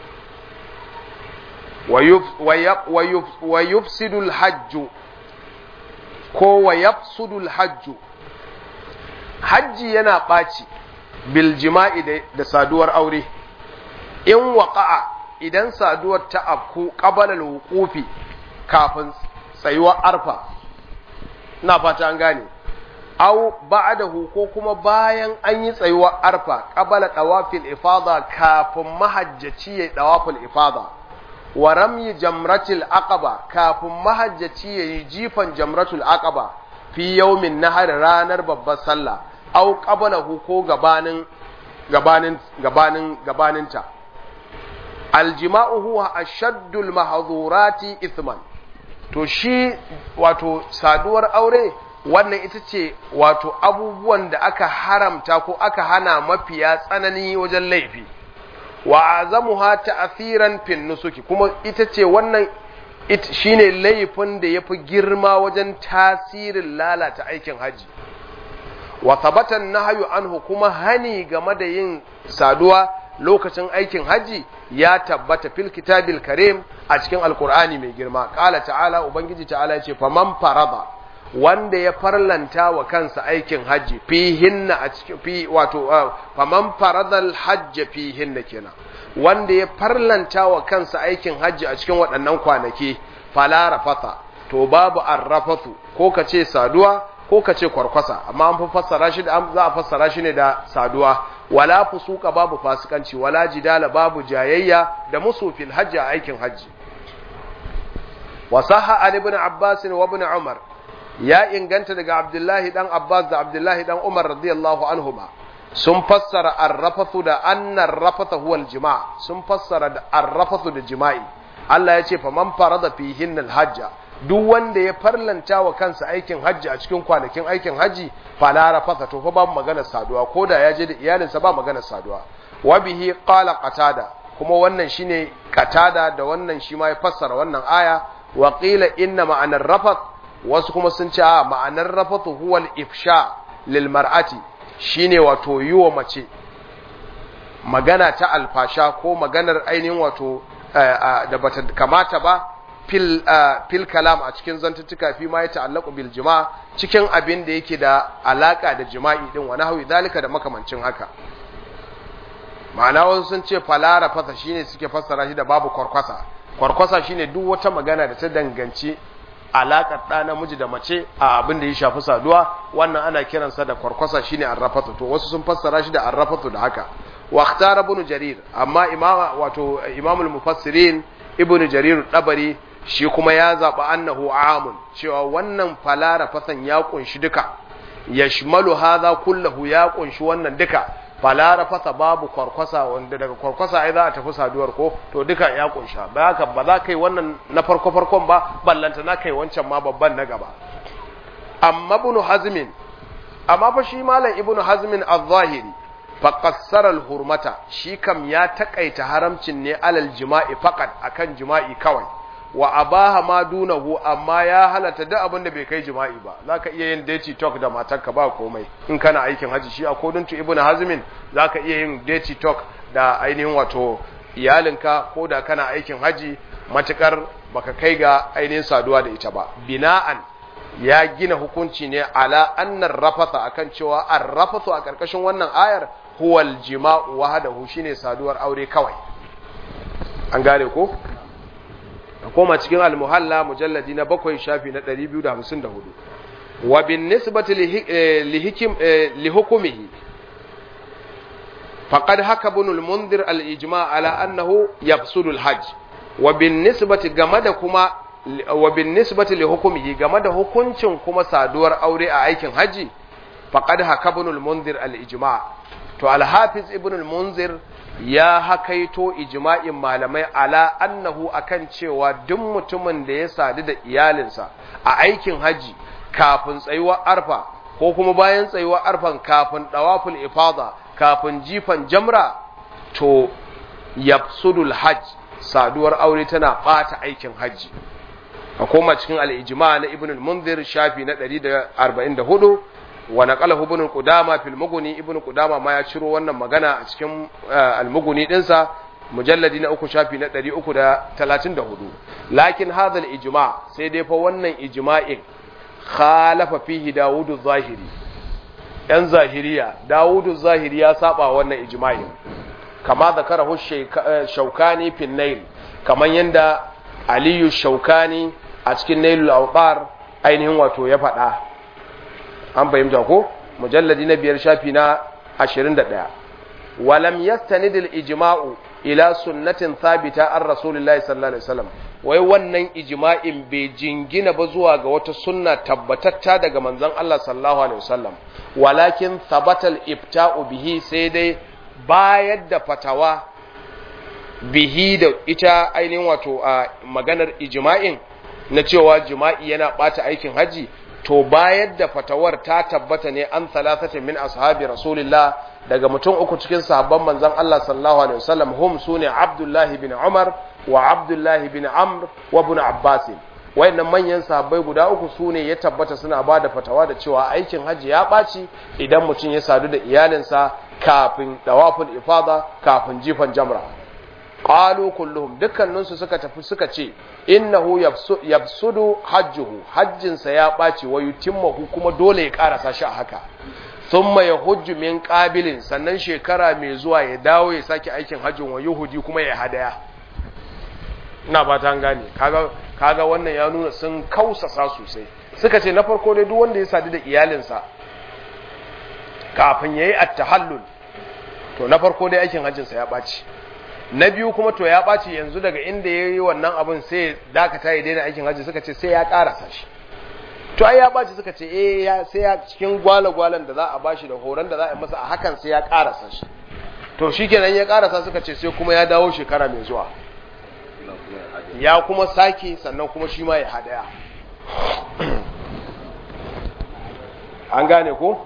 wa yufsidul hajju ko wa yafsudul hajju hajji yana ɓaci bil jima'i da saduwar aure in waƙa'a idan saduwar ta afku ƙabalar wukufi kafin tsayuwar arfa na fata an gane au ba'dahu ko kuma bayan an yi tsayuwar arfa ƙabala ɗawafil ifada kafin mahajjaci ya ɗawafil ifada wa ramyi jamratul aqaba kafin mahajjaci ya yi jifan jamratul aqaba fi yaumin nahar ranar babbar sallah au qablahu ko gabanin gabanin gabanin gabaninta aljima'u huwa ashaddul mahdhurati ithman to shi wato saduwar aure wannan ita ce wato abubuwan da aka haramta ko aka hana mafiya tsanani wajen laifi wa azamuha ta'thiran fin nusuki kuma ita ce wannan it shine laifin da yafi girma wajen tasirin lalata aikin haji wa thabata nahyu anhu kuma hani game da yin saduwa lokacin aikin haji ya tabbata fil kitabil karim a cikin alqur'ani mai girma qala ta'ala ubangiji ta'ala yace faman farada wanda ya farlanta wa kansa aikin haji fihinna a cikin fi wato faman faradal hajj fihinna kenan wanda ya farlanta wa kansa aikin haji a cikin waɗannan kwanaki fala rafata to babu arrafatu ko ka ce saduwa ko ka ce kwarkwasa amma an fi fassara shi da za a fassara shi ne da saduwa wala fusuka babu fasikanci wala jidala babu jayayya da musu fil hajji a aikin hajji wa sahha an ibn abbas wa ibn umar ya inganta daga abdullahi dan abbas da abdullahi dan umar radiyallahu anhuma sun fassara arrafathu da annar rafatha huwa aljima' sun fassara da arrafathu da jima'i Allah ya ce fa man farada fihin alhajja duk wanda ya farlanta wa kansa aikin hajji a cikin kwanakin aikin hajji fala rafatha to fa ba maganar saduwa koda ya je da iyalinsa ba maganar saduwa wa bihi qala qatada kuma wannan shine qatada da wannan shi ma ya fassara wannan aya wa qila inna ma'anar rafath wasu kuma sun ce a ma'anar rafathu huwa al-ifsha lil mar'ati shine wato yiwa mace magana ta alfasha ko maganar ainihin wato da bata kamata ba fil fil kalam a cikin zantuttuka fi ma ya ta'allaqu bil jima' cikin abin da yake da alaka da jima'i din wa nahwi zalika da makamancin haka ma'ana wasu sun ce falara fasa shine suke fassara shi da babu kwarkwasa kwarkwasa shine duk wata magana da ta danganci alaƙar ɗa namiji da mace a abin da ya shafi saduwa wannan ana kiransa da kwarkwasa shine arrafatu to wasu sun fassara shi da arrafatu da haka wa ikhtara ibn jarir amma imama wato imamul mufassirin ibn jarir dabari shi kuma ya zaba annahu amun cewa wannan falara fasan ya kunshi duka yashmalu hadha kullahu ya kunshi wannan duka falara fasa babu kwarkwasa wanda daga kwarkwasa ai za a tafi saduwar ko to duka ya kunsha ba haka ba za kai wannan na farko farkon ba ballanta na kai wancan ma babban na gaba amma ibn hazmin amma fa shi malam ibn hazmin az-zahiri fa qassara al-hurmata shi kam ya takaita haramcin ne alal jima'i faqat akan jima'i kawai wa abaha ma dunahu amma ya halatta duk abin da bai kai jima'i ba zaka iya yin daty talk da matarka ba komai in kana aikin haji shi according to ibnu hazmin zaka iya yin daty talk da ainihin wato iyalinka ko da kana aikin haji matukar baka kai ga ainihin saduwa da ita ba bina'an ya gina hukunci ne ala annar rafatha akan cewa ar-rafathu a karkashin wannan ayar huwal jima'u wahdahu shine saduwar aure kawai an gane ko koma cikin al-muhalla mujalladi na bakwai shafi na 254 wa bin nisbati li hikim li hukumihi faqad haka ibn al-mundhir al-ijma' ala annahu yafsudu al-hajj wa bin nisbati game da kuma wa bin nisbati li hukumihi game da hukuncin kuma saduwar aure a aikin haji faqad haka ibn al-mundhir al-ijma' to al-hafiz ibn al-munzir ya hakaito ijma'in malamai ala annahu akan cewa duk mutumin da ya sadu da iyalinsa a aikin haji kafin tsayuwar arfa ko kuma bayan tsayuwar arfan kafin dawaful ifada kafin jifan jamra to yafsudul hajj saduwar aure tana bata aikin hajji a koma cikin al-ijma na ibn al-munzir shafi na 144 wa naqalahu ibn qudama fil mughni ibn qudama ma ya ciro wannan magana a cikin al-mughni dinsa mujalladi na uku shafi na 334 lakin hadha al-ijma sai dai fa wannan ijma'in khalafa fihi dawudu zahiri yan zahiriya dawudu zahiri ya saba wannan ijma'in kama zakarahu shaukani fil nail kaman yanda aliyu shaukani a cikin nailul awtar ainihin wato ya faɗa an fahimta ko mujalladi na biyar shafi na 21 walam yastanid al ijma'u ila sunnatin thabita an rasulillahi sallallahu alaihi wasallam wai wannan ijma'in bai jingina ba zuwa ga wata sunna tabbatatta daga manzon Allah sallallahu alaihi wasallam walakin thabata al ifta'u bihi sai dai bayar da fatawa bihi da ita ainihin wato a maganar ijma'in na cewa jima'i yana bata aikin haji to bayar da fatawar ta tabbata ne an talatata min ashabi rasulillah daga mutum uku cikin sahabban manzon Allah sallallahu alaihi wasallam hum sune Abdullah bin Umar wa Abdullah bin Amr wa ibn Abbas wayannan manyan sahabbai guda uku sune ya tabbata suna ba da fatawa da cewa aikin haji ya ɓaci idan mutum ya sadu da iyalinsa kafin dawaful ifada kafin jifan jamra qalu kulluhum dukkaninsu suka tafi suka ce innahu yafsudu hajjuhu hajjinsa ya ɓaci wa yutimmahu kuma dole ya karasa shi a haka thumma yahujju min qabilin sannan shekara mai zuwa ya dawo ya sake aikin hajjin wa yuhudi kuma ya hadaya ina ba ta gane kaga kaga wannan ya nuna sun kausasa sosai suka ce na farko dai duk wanda ya sadu da iyalinsa kafin yayi at-tahallul to na farko dai aikin hajjinsa ya ɓaci na biyu kuma to ya ɓaci yanzu daga inda ya yi wannan abin sai dakata ya daina aikin hajji suka ce sai ya ƙarasa shi to ai ya ɓaci suka ce eh ya sai ya cikin gwale-gwalen da za a bashi da horon da za a masa a hakan sai ya ƙarasa shi to shi kenan ya ƙarasa suka ce sai kuma ya dawo shekara mai zuwa ya kuma sake sannan kuma shi ma ya hadaya an gane ko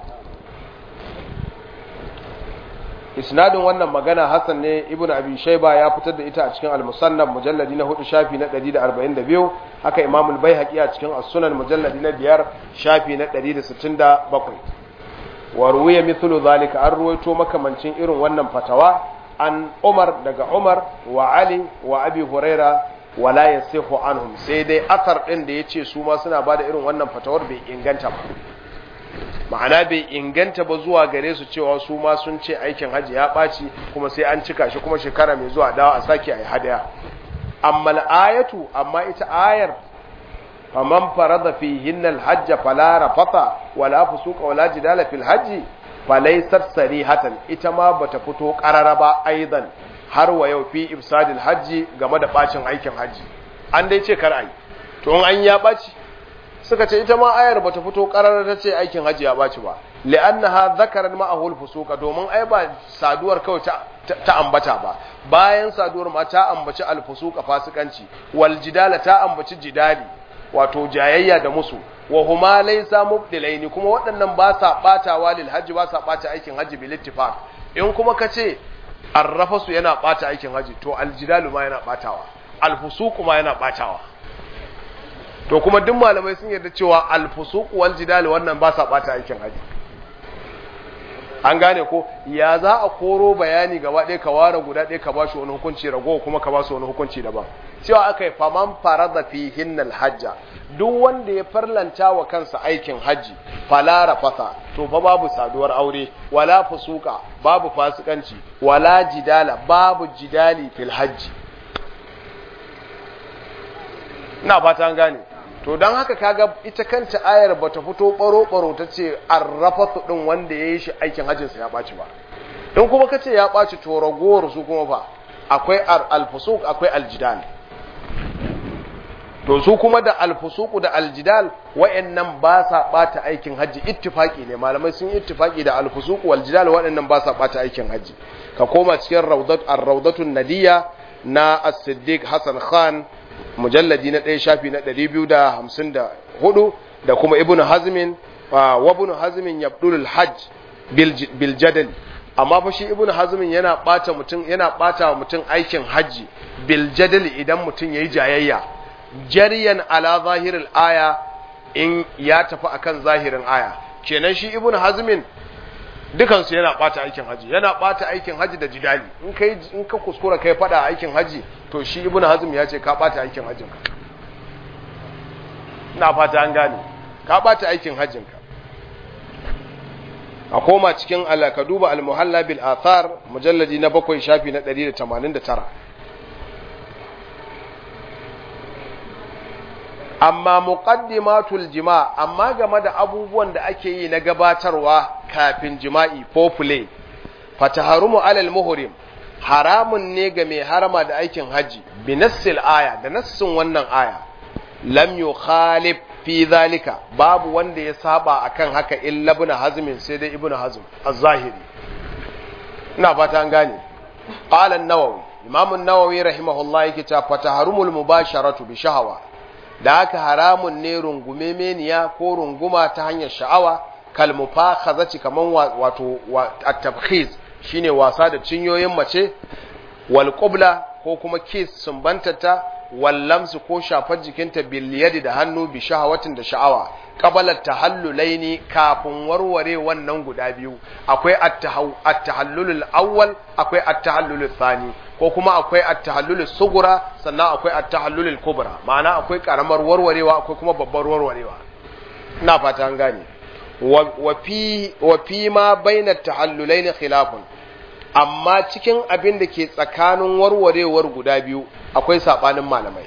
isnadin wannan magana Hassan ne ibnu abi shayba ya fitar da ita a cikin al-musannaf mujalladi na 4 shafi na 142 haka imam al-baihaqi a cikin as-sunan mujalladi na 5 shafi na 167 wa ruwiya mithlu zalika an ruwaito makamancin irin wannan fatawa an Umar daga Umar wa Ali wa Abi Huraira wala yasihu anhum sai dai asar din da yace su ma suna bada irin wannan fatawar bai inganta ba ma'ana bai inganta ba zuwa gare su cewa su ma sun ce aikin hajji ya ɓaci kuma sai an cika shi kuma shekara mai zuwa dawa a sake a yi hadaya amma ayatu amma ita ayar faman farada fi hinnal hajja fala rafata wala fusuka wala jidala fil hajji falaysat sarihatan ita ma bata fito qarara ba aidan har wa yau fi ibsadil hajji game da bacin aikin hajji an dai ce kar ai to in an ya ɓaci suka ce ita ma ayar bata fito karar ta ce aikin hajji ya baci ba li'annaha zakaran ma'ahul fusuka domin ai ba saduwar kawai ta, ta, ambata ba bayan saduwar ma ta ambaci alfusuka fasikanci wal jidala ta ambaci jidali wato jayayya da musu wa huma laysa mubdilaini kuma waɗannan ba sa batawa lil hajji ba sa bata aikin hajji bil ittifaq in kuma kace arrafasu yana bata aikin hajji to aljidalu ma yana batawa alfusuku ma yana batawa to kuma duk malamai sun yarda cewa alfusuq wal jidal wannan ba sa bata aikin haji an gane ko ya za a koro bayani gaba ɗaya ka ware guda ɗaya ka bashi wani hukunci rago kuma ka bashi wani hukunci daban cewa aka yi faman farada fi hinnal hajja duk wanda ya farlanta wa kansa aikin haji falara fasa to fa babu saduwar aure wala fusuka babu fasikanci wala jidala babu jidali fil hajji ina fata an gane to don haka kaga ita kanta ayar bata fito baro-baro ta ce arrafatu din wanda ya yi shi aikin hajjinsa ya ɓaci ba in kuma ka ce ya ɓaci to ragowar su kuma ba akwai alfusuk akwai aljidal to su kuma da alfusuku da aljidal wa'annan ba sa ɓata aikin hajji ittifaki ne malamai sun ittifaki da alfusuku waljidal waɗannan ba sa ɓata aikin hajji ka koma cikin rawdatun nadiya na as-siddiq hasan khan mujalladi na ɗaya shafi na ɗari biyu da hamsin da hudu da kuma ibn hazmin wa ibn hazmin yabdulul hajj bil jadal amma fa shi ibn hazmin yana bata mutum yana bata wa mutum aikin haji bil jadal idan mutum yayi jayayya jariyan ala zahiril aya in ya tafi akan zahirin aya kenan shi ibn hazmin dukansu yana bata aikin haji yana bata aikin haji da jidali in kai in ka kuskura kai fada aikin haji to shi ibn hazm ya ce ka bata aikin hajjin ka ina fata an gane ka bata aikin hajjin ka a koma cikin Allah ka duba al-muhalla bil athar mujalladi na bakwai shafi na 189 amma muqaddimatul jima amma game da abubuwan da ake yi na gabatarwa kafin jima'i ko play fataharumu alal muhrim haramun ne ga mai harama da aikin haji bi nassil aya da nassin wannan aya lam yukhalif fi zalika babu wanda ya saba akan haka illa ibn hazm sai dai ibn hazm az-zahiri ina fata an gane qala an-nawawi imam an-nawawi rahimahullah yake cewa fataharumul mubasharatu bi shahawa da haka haramun ne rungume meniya ko runguma ta hanyar sha'awa kal mufakhazati kaman wato at-tabkhiz shine wasa da cinyoyin mace wal qubla ko kuma kiss sumbantata wal lamsu ko shafar jikinta bil yadi da hannu bi shahawatin da sha'awa qabala tahallulaini kafin warware wannan guda biyu akwai at-tahallulul awwal akwai at-tahallulul thani ko kuma akwai at-tahallulul sugura sannan akwai at-tahallulul kubra ma'ana akwai karamar warwarewa akwai kuma babbar warwarewa ina fata an gane wa fi wa fi ma baina at-tahallulaini khilafun amma cikin abin da ke tsakanin warwarewar guda biyu akwai sabanin malamai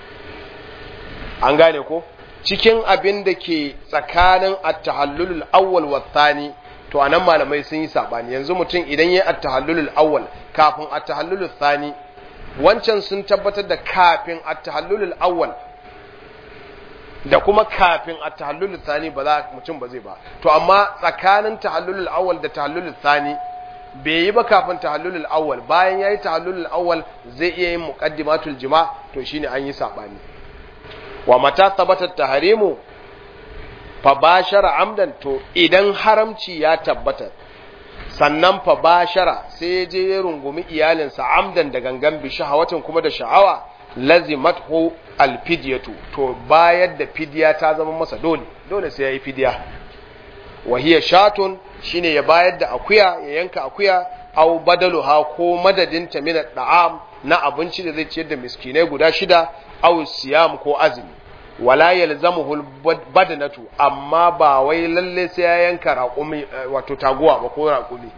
an gane ko cikin abin da ke tsakanin at-tahallulul awwal wa thani to anan malamai sun yi sabani yanzu mutum idan yayi at-tahallulul awwal kafin at-tahallulul thani wancan sun tabbatar da kafin at-tahallulul awwal da kuma kafin at-tahallulul thani ba za mutum ba zai ba to amma tsakanin tahallulul awwal da tahallulul thani bai yi ba kafin tahallulul awwal bayan yayi tahallulul awwal zai iya yin muqaddimatul jima to shine an yi sabani wa mata tabbatar taharimu fa bashara amdan to idan haramci ya tabbata sannan fa bashara sai ya je ya rungumi iyalinsa amdan da gangan bi shahawatin kuma da sha'awa lazimathu alfidyatu to bayar da fidya ta zama masa dole dole sai yayi fidya wa hiya shatun shine ya bayar da akuya ya yanka akuya aw badaluha ko madadinta min da'am na abinci da zai ciyar da miskinai guda shida aw siyam ko azumi wala yalzamuhu badanatu amma ba wai lalle sai ya yanka raƙumi wato taguwa ba ko raƙumi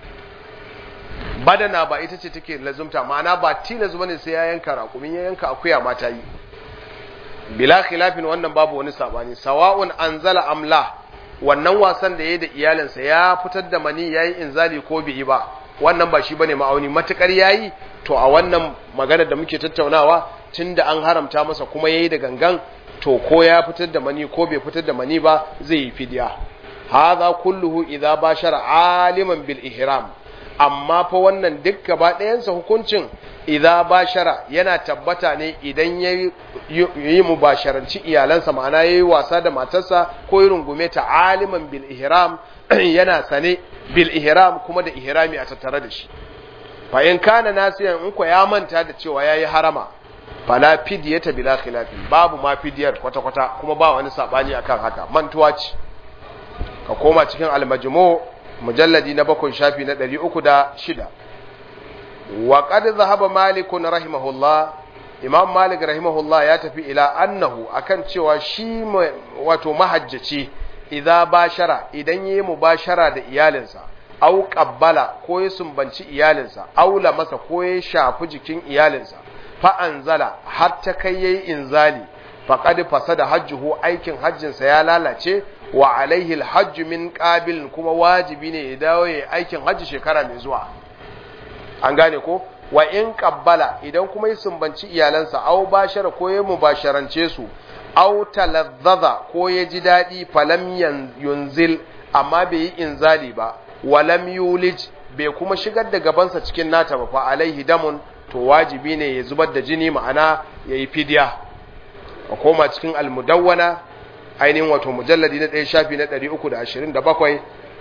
badana ba ita ce take lazumta ma'ana ba tilas bane sai ya yanka raƙumi ya yanka akuya ma ta yi bila khilafin wannan babu wani sabani sawa'un anzala amla wannan wasan da yayi da iyalinsa ya fitar da mani yayi inzali ko bai yi ba wannan ba shi bane ma'auni matukar yayi to a wannan magana da muke tattaunawa tunda an haramta masa kuma yayi da gangan to ko ya fitar da mani ko bai fitar da mani ba zai yi fidiya hadha kulluhu idza bashara aliman bil ihram amma fa wannan duk gaba ɗayansa hukuncin idza bashara yana tabbata ne idan ya yi mubasharanci iyalansa ma'ana ya yi wasa da matarsa ko yi rungume ta aliman bil ihram yana sane bil ihram kuma da ihrami a tattare da shi fa in kana nasiyan in ko ya manta da cewa yayi harama fala fidiyata bila khilafi babu ma fidiyar kwata kwata kuma ba wani sabani akan haka mantuwa ce ka koma cikin al-majmu mujalladi na bakwai shafi na 306 wa qad zahaba malik rahimahullah imam malik rahimahullah ya tafi ila annahu akan cewa shi wato mahajjaci idza bashara idan yayi mubashara da iyalinsa au qabbala ko ya sumbanci iyalinsa au masa ko ya shafi jikin iyalinsa fa anzala har ta kai yayi inzali faqad fasada hajjuhu aikin hajjinsa ya lalace wa alaihi alhajj min qabil kuma wajibi ne ya dawo yayi aikin hajji shekara mai zuwa an gane ko wa in qabbala idan kuma ya sumbanci iyalansa au bashara ko ya mubasharance su au talazzaza ko ya ji daɗi falam yunzil amma bai yi inzali ba walam yulij bai kuma shigar da gabansa cikin nata ba fa alaihi damun to wajibi ne ya zubar da jini ma'ana ya yi fidya a koma cikin almudawwana ainihin wato mujalladi na ɗaya shafi na 327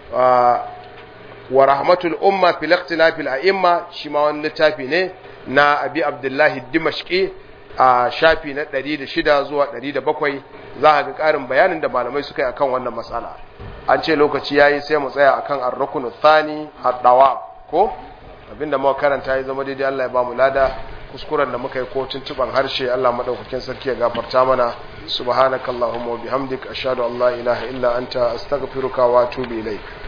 wa rahmatul umma fil ikhtilafil a'imma shi ma wani littafi ne na abi abdullahi dimashqi a shafi na 106 zuwa 107 za a ga ƙarin bayanin da malamai suka yi akan wannan matsala an ce lokaci yayi sai mu tsaya akan ar-ruknu thani ad-dawa ko abinda muka karanta ya zama daidai Allah ya ba mu lada kuskuren da muka yi ko tuntuban harshe Allah madaukakin sarki ya gafarta mana subhanakallahumma wa bihamdik ashhadu an la ilaha illa anta astaghfiruka wa atubu ilaik